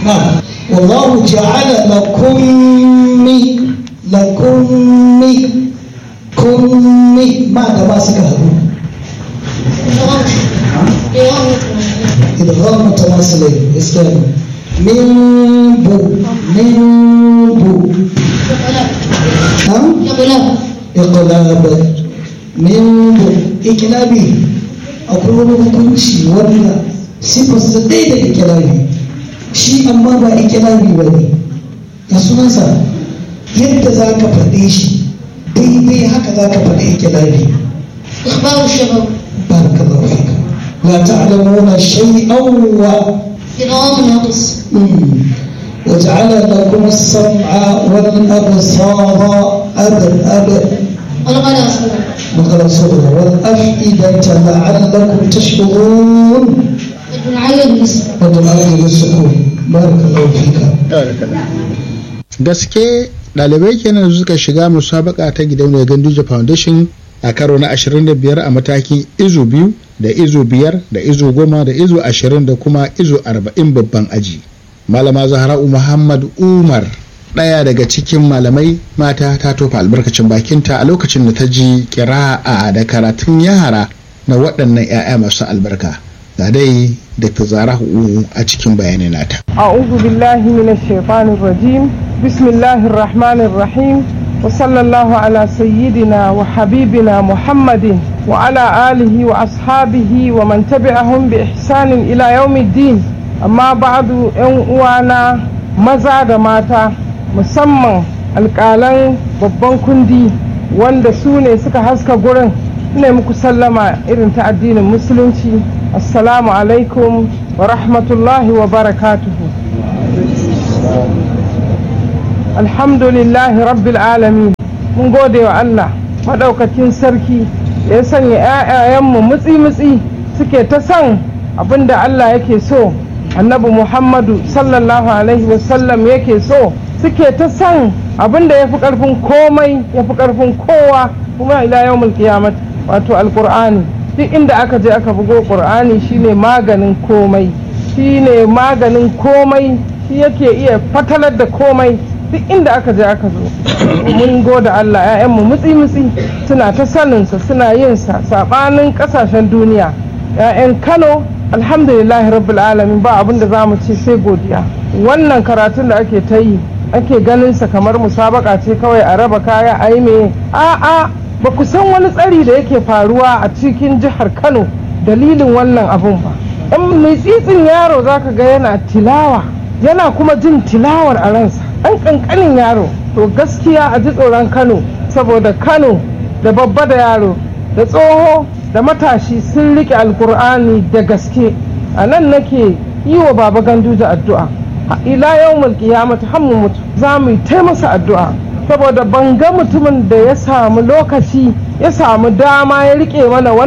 نعم والله جعل لكم لكم كم ما ده ما سكه إدغام متواصلين إسلام من بو من بو ها إقلاب من بو إقلابي أقول hukunci wanda sifarsa ɗaya da ikilari shi amma ba ikilari ba ne ya sunansa yadda za ka faɗe shi daidai haka za ka faɗe ikilari إخبار الشباب بارك الله فيك لا تعلمون شيئا و إدغام ناقص مم. وجعل لكم السمع والأبصار أب أب ولقد أصبر مقر صغرى والأفئدة لعلكم تشكرون ابن علي بالنسبة وتعالى بالسكون بارك الله فيك gaske ɗalibai kenan da suka shiga musabaka ta gidauniyar ganduje foundation a karo na 25 a matakin izu biyu da izu biyar da izu goma da izu ashirin da kuma izu arba'in babban aji malama zahra'u muhammad umar ɗaya daga cikin malamai mata ta tofa albarkacin bakinta a lokacin da ta ji kira'a da karatun yara na waɗannan 'ya'ya masu albarka ga dai da zahra'u a cikin bayanin nata أعوذ بالله من الشيطان الرجيم بسم الله الرحمن الرحيم وصلى الله على سيدنا وحبيبنا محمد وعلى آله وأصحابه ومن تبعهم بإحسان إلى يوم الدين أما بعد ‘yan uwana maza da mata musamman alƙalan babban kundi wanda su ne suka haska gurin ina muku sallama irin ta addinin musulunci assalamu alaikum wa rahmatullahi wa barakatuhu alhamdulillahi rabbil alamin mun gode wa Allah maɗaukakin sarki ya sanya 'ya'yayenmu mutsi-mutsi suke ta son abinda Allah yake so annabi muhammadu sallallahu alaihi wasallam yake so suke ta son abinda ya fi ƙarfin komai ya fi ƙarfin kowa kuma ila yawmul qiyamah wato alƙur'ani duk inda aka je aka bugo ƙur'ani shine maganin komai shine maganin komai shi yake iya fatalar da komai duk inda aka je aka zo mun goda Allah ‘ya'yanmu mutsi-mutsi suna ta saninsa suna yin sa saɓanin ƙasashen duniya ‘ya'yan Kano alhamdulillahi rabbil alamin ba abin da za mu ce sai godiya wannan karatun da ake ta yi ake ganin sa kamar musabaka ce kawai a raba kaya a yi me a'a ba ku san wani tsari da yake faruwa a cikin jihar Kano dalilin wannan abun ba in mai tsitsin yaro zaka ga yana tilawa yana kuma jin tilawar a ransa ɗan ƙanƙanin yaro to gaskiya a ji tsoron kano saboda kano da babba da yaro da tsoho da matashi sun riƙe alkur'ani da gaske a nan nake yi wa baba gandu da addu'a ila yau mulki ya mutu hammu mutu za mu yi ta masa addu'a saboda ban ga mutumin da ya samu lokaci ya samu dama ya riƙe mana